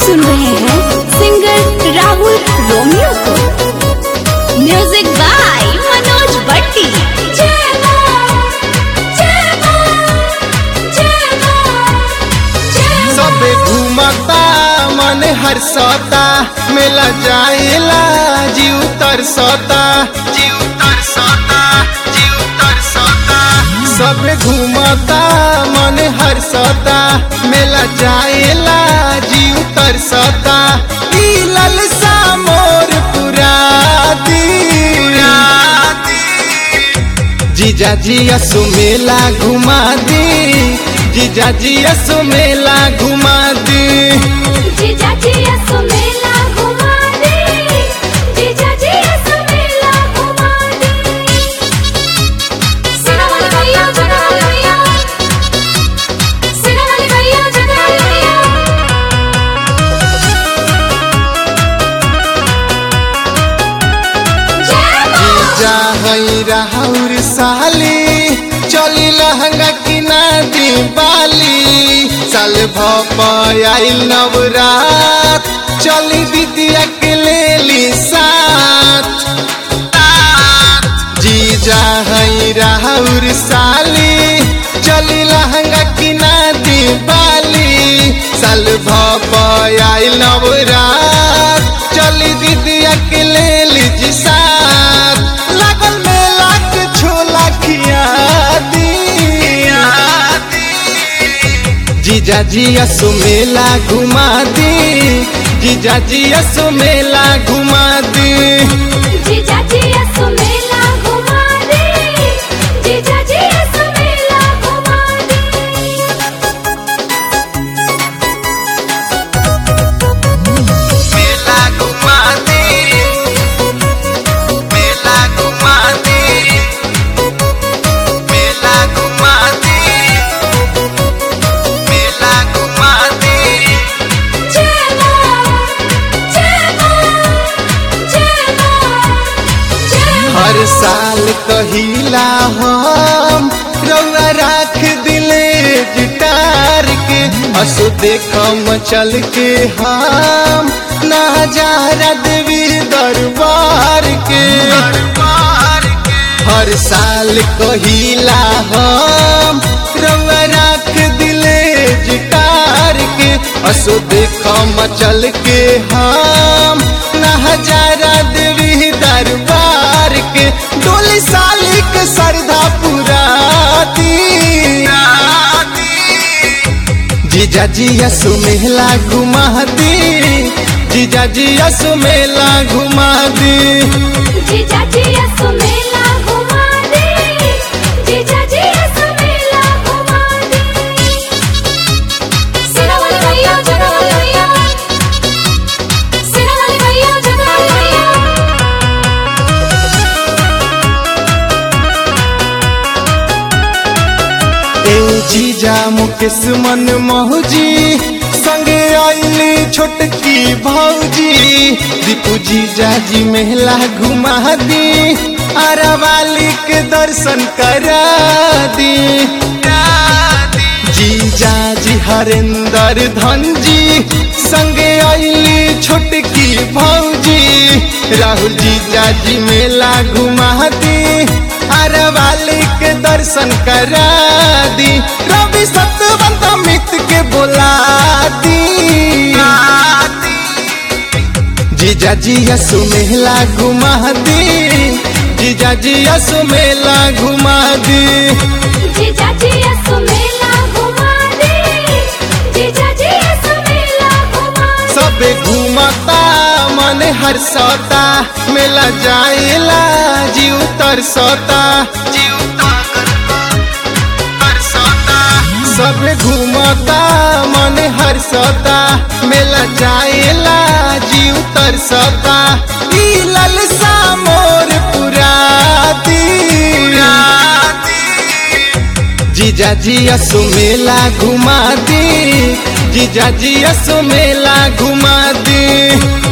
सुन रहे हैं सिंगर राहुल रोमियो को म्यूजिक बाय मनोज भट्टी सबे घूमता मन हर्षता मेला जाएला जीव तरसता जीव तरसता जीव तरसता सबे घूमता मन हर्षता मेला जाएला जीव तरसता ई ललसा मोर पुराती जीजा जी असु मेला घुमा दी जीजा जी असु मेला घुमा दी जीजा हई राहुर साली चली लहंगा किना दी बाली साल भपाइल नवरात चली दीदिया के लेली साथ जीजा हई राहुर साली चली लहंगा किना दी बाली साल भपाइल नवरात चली दीदिया के लेली जी साथ लागल मेला के छोला खिया दी जीजा जी असु मेला घुमा दी जीजा जी असु मेला घुमा दी मेला घुमा दी मेला घुमा दी मेला घुमा दी मेला घुमा दी हर साल कहिला हम रउआ राख दिले जिटार के असु देखम चल के हम नजारा देवी दरबार के हर साल कहिला हम रउआ राख दिले जिटार के असु देखम चल के हम नजारा देवी दरबार के डोली साली के श्रद्धा पुराती जीजा जी यसु मेला घुमा दी जीजा जी यसु मेला घुमा दी ए जीजा मुकेश मन मौजी संगे आईली छोटकी भौजी दीपू जीजा जी मेला घुमा दी अरवाली के दर्शन करा दी जीजा जी हरेंद्र धन जी संगे आईली छोटकी भौजी राहुल जीजा जी मेला घुमा दी अरवाली के दर्शन करा दी रवि सतवंत मित के बुला दी जीजा जी यसु मेला घुमा दी जीजा जी यसु मेला घुमा दी सबे घूमता मन हर्षता मेला जाएला जीव तरसता जीव सबे घूमता मन हर्षता मेला जाएला जीव तरसता ई ललसा मोर पुराती जीजा जी असु मेला घुमा दी जीजा जी असु मेला घुमा दी